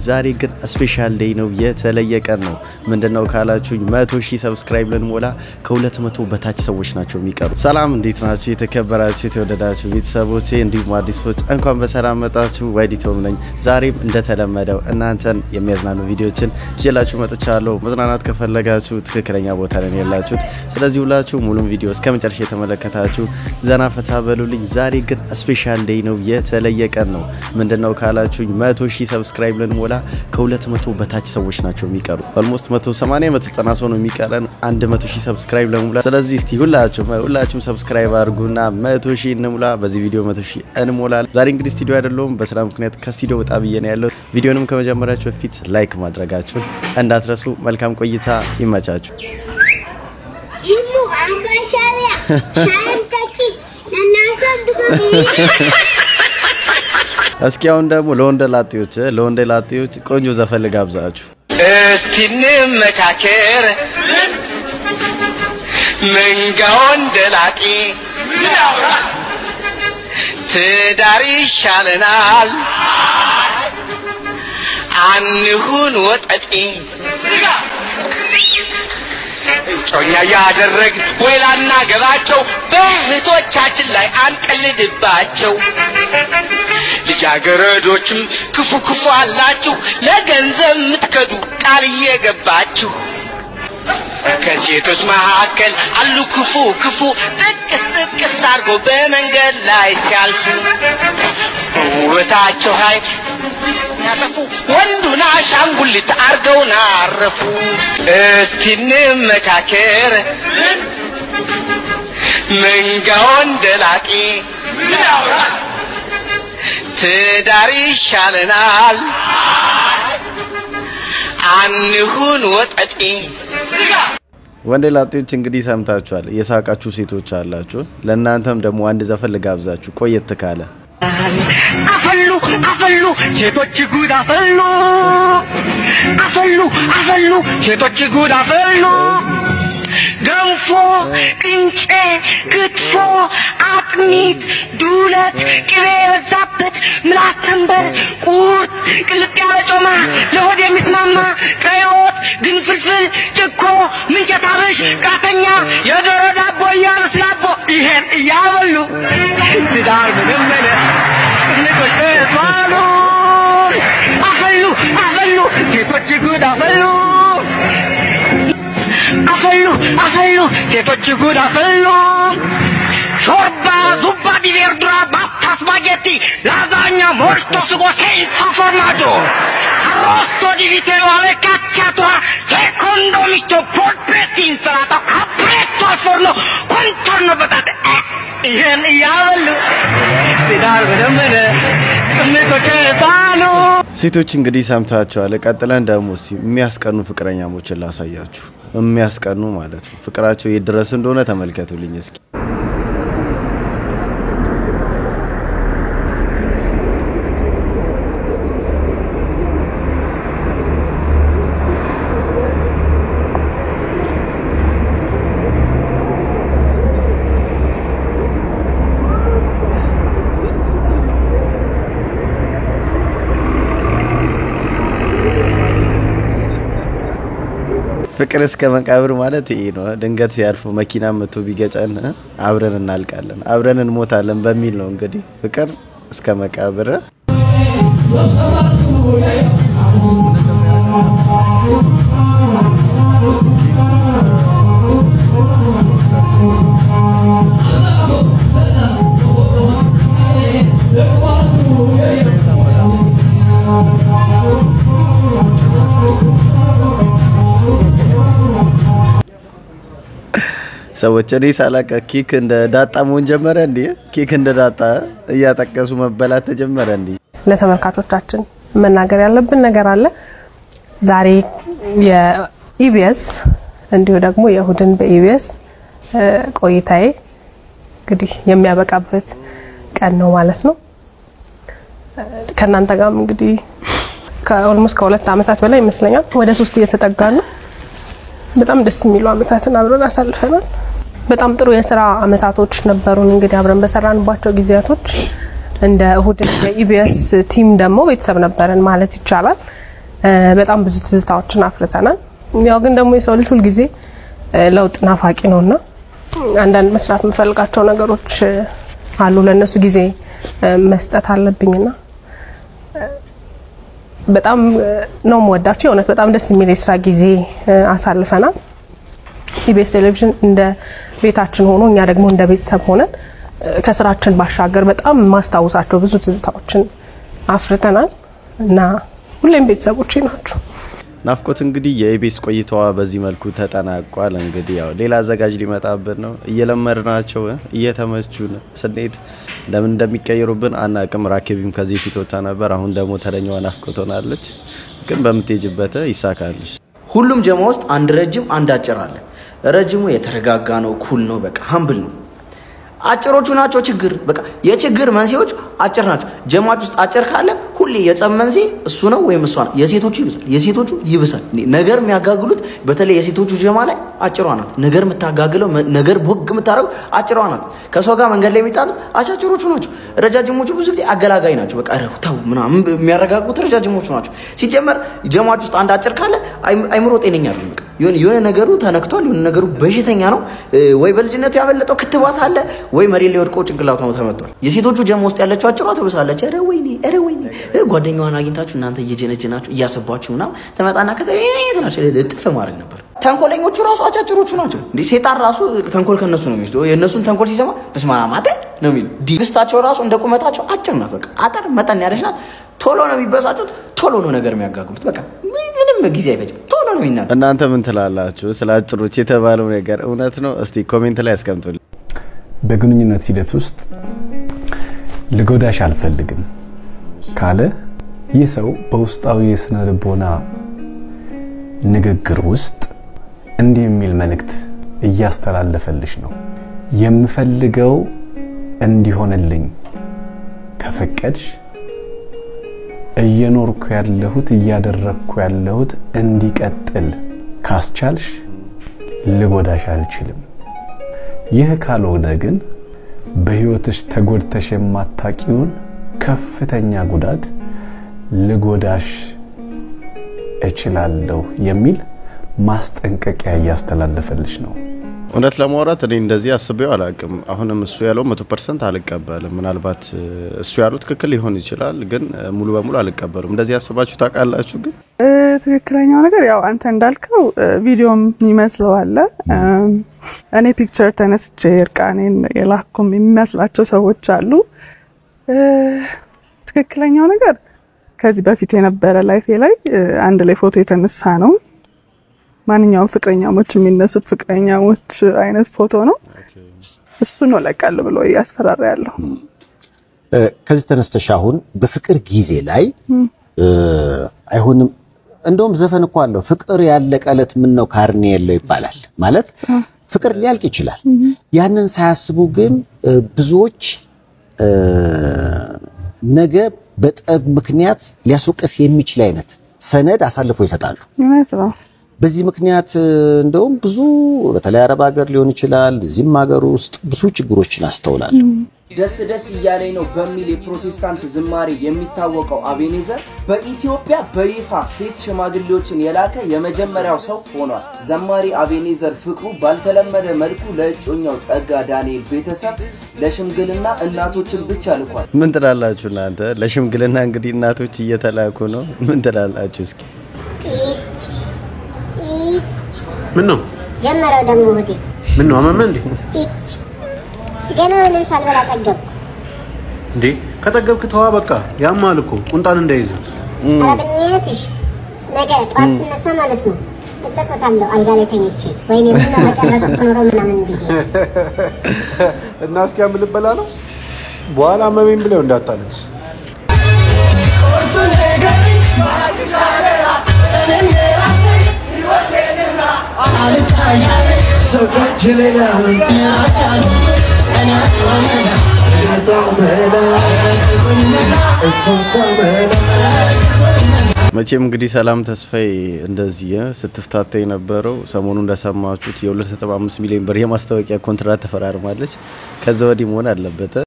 ዛሬ ግን ስፔሻል ዴይ ነው፣ የተለየ ቀን ነው። ምንድነው ካላችሁኝ መቶ ሺህ ሰብስክራይብ ልንሞላ ከሁለት መቶ በታች ሰዎች ናቸው የሚቀሩ። ሰላም እንዴት ናችሁ? የተከበራችሁ የተወደዳችሁ ቤተሰቦቼ እንዲሁም አዲሶች እንኳን በሰላም መጣችሁ። ወዲቶም ነኝ። ዛሬም እንደተለመደው እናንተን የሚያዝናኑ ቪዲዮችን ይዤላችሁ መጥቻለሁ። መዝናናት ከፈለጋችሁ ትክክለኛ ቦታ ላይ ያላችሁት። ስለዚህ ሁላችሁ ሙሉም ቪዲዮ እስከ መጨረሻ የተመለከታችሁ ዘና ፈታ በሉልኝ። ዛሬ ግን ስፔሻል ዴይ ነው፣ የተለየ ቀን ነው። ምንድነው ካላችሁኝ መቶ ሺህ ሰብስክራይብ ልንሞላ ከሁለት መቶ በታች ሰዎች ናቸው የሚቀሩ። ኦልሞስት 180 190 ሰው ነው የሚቀረን 100 ሺህ ሰብስክራይብ ለመሙላ። ስለዚህ እስቲ ሁላችሁም ሁላችሁም ሰብስክራይብ አድርጉና 100 ሺህ እንሙላ። በዚህ ቪዲዮ 100 ሺህ እንሞላለን። ዛሬ እንግዲህ ስቱዲዮ አይደለሁም፣ በስራ ምክንያት ከስቱዲዮ ወጣ ብዬ ነው ያለው። ቪዲዮንም ከመጀመሪያችሁ በፊት ላይክ ማድረጋችሁን እንዳትረሱ። መልካም ቆይታ፣ ይመቻችሁ። ኢሙ አንበሻሪያ ሻንተኪ እናሳድጎ እስኪ አሁን ደግሞ ለወንደ ላጤዎች ለወንደ ላጤዎች ቆንጆ ዘፈን ልጋብዛችሁ። እስቲ እንመካከር መንጋ ወንደላጤ ትዳር ይሻለናል አንሁን ወጠጤ እጮኛ ያደረግ ወይ ላናገባቸው በእህቶቻችን ላይ አንቀልድባቸው። ልጃገረዶችም ክፉ ክፉ አላችሁ ለገንዘብ የምትከዱ ቃል እየገባችሁ ከሴቶች መካከል አሉ ክፉ ክፉ ጥቅስ ጥቅስ አድርጎ በመንገድ ላይ ሲያልፉ በውበታቸው ኃይል ያጠፉ ወንዱን አሻንጉሊት አርገውን አረፉ። እስቲ እንመካከር መንጋ ወንደላጤ ትዳር ይሻለናል አንሁን ወጠጤ። ወንደ ላጤዎች እንግዲህ ሰምታችኋል። የሳቃችሁ ሴቶች አላችሁ። ለእናንተም ደግሞ አንድ ዘፈን ልጋብዛችሁ ቆየት ካለ አፈሉ አፈሉ ሴቶች ጉድ አፈሉ አፈሉ አፈሉ ሴቶች ጉድ አፈሉ ገንፎ ቅንጬ ክትፎ አጥሚት ዱለት ቅቤ የበዛበት ምላስ ተንበር ቁርጥ ቅልጥ ያለ ጮማ ለሆድ የሚስማማ ቀይ ወጥ ግንፍልፍል ጭኮ ምንቸት አብሽ ቃተኛ የዶሮ ዳቦ እያሉ ስላቦ ይሄን እያበሉ ትዳር መለመለ ንቆች ተባሉ አፈሉ አፈሉ ሴቶች ጉድ አፈሉ አፈሉ አፈሉ ሴቶች ጉድ አፈሉ ሾርባ ዙባ ዲ ቬርዱራ ባስታ ስፓጌቲ ላዛኛ ሞልቶ ስጎ ሴንሳ ፎርማጆ አሮስቶ ዲ ቪቴሮ alle cacciatura secondo misto polpetti insalata capretto al forno contorno patate eh ይህን እያበሉ ትዳር በደመነ ስሜቶች ባሉ ሴቶች እንግዲህ ሰምታችኋል። ቀጥለን ደግሞ እስቲ የሚያስቀኑ ፍቅረኛሞችን ላሳያችሁ። የሚያስቀኑ ማለት ነው። ፍቅራቸው የት ድረስ እንደሆነ ተመልከቱልኝ እስኪ። ፍቅር እስከ መቃብር ማለት ይሄ ነው። ድንገት ሲያልፉ መኪና መቶ ቢገጨን አብረን እናልቃለን፣ አብረን እንሞታለን በሚል ነው እንግዲህ ፍቅር እስከ መቃብር። ሰዎች እኔ ሳላቀ ኬክ እንደ ዳጣ መሆን ጀመረ እንዴ? ኬክ እንደ ዳጣ እያጠቀሱ መበላት ተጀመረ እንዴ? ለተመልካቾቻችን መናገር ያለብን ነገር አለ። ዛሬ የኢቢኤስ እንዲሁ ደግሞ የእሁድን በኢቢኤስ ቆይታዬ እንግዲህ የሚያበቃበት ቀን ነው ማለት ነው። ከእናንተ ጋርም እንግዲህ ከኦልሞስት ከሁለት ዓመታት በላይ ይመስለኛል ወደ ሶስት እየተጠጋ ነው። በጣም ደስ የሚሉ ዓመታትን አብረን አሳልፈናል። በጣም ጥሩ የስራ ዓመታቶች ነበሩን። እንግዲህ አብረን በሰራንባቸው ጊዜያቶች እንደ እሁድ የኢቢኤስ ቲም ደግሞ ቤተሰብ ነበረን ማለት ይቻላል። በጣም ብዙ ትዝታዎችን አፍርተናል። ያው ግን ደግሞ የሰው ልጅ ሁልጊዜ ለውጥ ናፋቂ ነውና አንዳንድ መስራት የምፈልጋቸው ነገሮች አሉ። ለእነሱ ጊዜ መስጠት አለብኝና በጣም ነው የምወዳቸው። የእውነት በጣም ደስ የሚል የስራ ጊዜ አሳልፈናል። ኢቢኤስ ቴሌቪዥን እንደ ቤታችን ሆኖ እኛ ደግሞ እንደ ቤተሰብ ሆነን ከስራችን ባሻገር በጣም ማስታወሳቸው ብዙ ትዝታዎችን አፍርተናል እና ሁሌም ቤተሰቦቼ ናቸው። ናፍቆት እንግዲህ የኢቢኤስ ቆይታዋ በዚህ መልኩ ተጠናቋል። እንግዲህ ያው ሌላ አዘጋጅ ሊመጣብን ነው። እየለመድናቸው እየተመቹን ስንሄድ ለምን እንደሚቀየሩብን አናቅም። ራኬቢም ከዚህ ፊት ወጥታ ነበር። አሁን ደግሞ ተረኛዋ ናፍቆት ሆናለች። ግን በምትሄጅበት ይሳካልሽ። ሁሉም ጀማ ውስጥ አንድ ረጅም አንድ አጭር አለ። ረጅሙ የተረጋጋ ነው፣ ኩል ነው፣ በቃ ሀምብል ነው። አጭሮቹ ናቸው ችግር። በቃ የችግር መንስኤዎች አጭር ናቸው። ጀማች ውስጥ አጭር ካለ ሁሌ የጸብ መንስኤ እሱ ነው ወይም እሷ ነው። የሴቶቹ ይብሳል፣ የሴቶቹ ይብሳል። ነገር የሚያጋግሉት በተለይ የሴቶቹ ጀማ ላይ አጭሯ ናት። ነገር የምታጋግለው ነገር ቦግ የምታደርገው አጭሯ ናት። ከሰው ጋር መንገድ ላይ የሚጣሉት አጫጭሮቹ ናቸው። ረጃጅሞቹ ብዙ ጊዜ አገላጋይ ናቸው። በቃ ረፉ ተው ምናምን የሚያረጋጉት ረጃጅሞቹ ናቸው። ሲጀመር ጀማች ውስጥ አንድ አጭር ካለ አይምሮ ጤነኛ አይደለም። በቃ የሆነ ነገሩ ተነክቷል፣ የሆነ ነገሩ በሽተኛ ነው። ወይ በልጅነቱ ያበለጠው ክትባት አለ ወይ መሬት ላይ ወድቆ ጭንቅላቱ ነው ተመቷል። የሴቶቹ ጀማ ውስጥ ያለችው አጭሯ ትብሳለች። ኧረ ወይኔ ኧረ ወይኔ ጓደኛዋን አግኝታችሁ እናንተ እየጀነጀናችሁ እያሰባችሁ ምናምን ትመጣና ከዛ ትናቸው እጥፍ ማድረግ ነበር። ተንኮለኞቹ ራሱ አጫጭሮቹ ናቸው። እንዴ ሴጣን ራሱ ተንኮል ከነሱ ነው የሚወስደው። የእነሱን ተንኮል ሲሰማ በስመ አብ አተ ነው የሚሉ ዲግስታቸው ራሱ እንደ ቁመታቸው አጭር ናት። በቃ አጠር መጠን ያለች ናት። ቶሎ ነው የሚበሳጩት። ቶሎ ነው ነገር የሚያጋግሉት። በቃ ምንም ጊዜ አይፈጅም። ቶሎ ነው የሚናገሩት። እናንተ ምን ትላላችሁ? ስለ አጭሮች የተባለው ነገር እውነት ነው? እስቲ ኮሜንት ላይ ያስቀምጡልኝ። በግንኙነት ሂደት ውስጥ ልጎዳሽ አልፈልግም ካለ ይህ ሰው በውስጣዊ የስነ ልቦና ንግግር ውስጥ እንዲህ የሚል መልእክት እያስተላለፈልሽ ነው። የምፈልገው እንዲሆንልኝ ከፈቀድሽ እየኖርኩ ያለሁት እያደረግኩ ያለሁት እንዲቀጥል ካስቻልሽ ልጎዳሽ አልችልም። ይህ ካልሆነ ግን በህይወትሽ ተጎድተሽ የማታቂውን ከፍተኛ ጉዳት ልጎዳሽ እችላለሁ የሚል ማስጠንቀቂያ እያስተላለፈልሽ ነው። እውነት ለማውራት እኔ እንደዚህ አስቤው አላቅም። አሁንም እሱ ያለው መቶ ፐርሰንት አልቀበልም። ምናልባት እሱ ያለው ትክክል ሊሆን ይችላል፣ ግን ሙሉ በሙሉ አልቀበሉም። እንደዚህ አስባችሁ ታውቃላችሁ? ግን ትክክለኛው ነገር ያው አንተ እንዳልከው ቪዲዮም የሚመስለው አለ። እኔ ፒክቸር ተነስቼ እርቃኔን የላኩም የሚመስላቸው ሰዎች አሉ። ትክክለኛው ነገር ከዚህ በፊት የነበረ ላይፌ ላይ አንድ ላይ ፎቶ የተነሳ ነው። ማንኛውም ፍቅረኛሞች የሚነሱት ፍቅረኛሞች አይነት ፎቶ ነው። እሱ ነው ለቃል ብሎ እያስፈራራ ያለው። ከዚህ ተነስተሽ አሁን በፍቅር ጊዜ ላይ አይሆንም። እንደውም ዘፈን እኮ አለው ፍቅር ያለቀ ዕለት ምን ነው ካርኔ የለው ይባላል። ማለት ፍቅር ሊያልቅ ይችላል። ያንን ሳያስቡ ግን ብዙዎች ነገ በጠብ ምክንያት ሊያስወቅስ የሚችል አይነት ሰነድ አሳልፈው ይሰጣሉ። እውነት ነው። በዚህ ምክንያት እንደውም ብዙ በተለይ አረብ ሀገር ሊሆን ይችላል፣ እዚህም ሀገር ውስጥ ብዙ ችግሮችን አስተውላለሁ። ደስ ደስ እያለኝ ነው በሚል የፕሮቴስታንት ዝማሬ የሚታወቀው አቤኔዘር በኢትዮጵያ በይፋ ሴት ሽማግሌዎችን የላከ የመጀመሪያው ሰው ሆኗል። ዘማሪ አቤኔዘር ፍቅሩ ባልተለመደ መልኩ ለእጮኛው ጸጋ ዳንኤል ቤተሰብ ለሽምግልና እናቶችን ብቻ ልኳል። ምን ትላላችሁ እናንተ? ለሽምግልና እንግዲህ እናቶች እየተላኩ ነው። ምን ትላላችሁ እስኪ? ምን ነው ጀመረው ደግሞ ወዴ ምን ነው አመመ እንዴ? ኢች ገና ምንም ሳልበላ ጠገብኩ። እንዴ ከጠገብክ ተዋ በቃ ያማል እኮ ቁንጣን እንዳይዝ ኧረ በእናትሽ ነገ ጠዋት ስነሳ ማለት ነው እጸጸታለሁ አልጋ ላይ ተኝቼ ወይኔ ምን ነው በጨረሱት ኖሮ ምናምን ብዬ እና እስኪ ያምልበላ ነው በኋላ አመመኝ ብለው እንዳታለቅስ መቼም እንግዲህ ሰላም ተስፋዬ እንደዚህ ስትፍታታ የነበረው ሰሞኑ እንደሰማችሁት የ2.5 ሚሊዮን ብር የማስታወቂያ ኮንትራት ተፈራርማለች። ከዛ ወዲህ መሆን አለበት።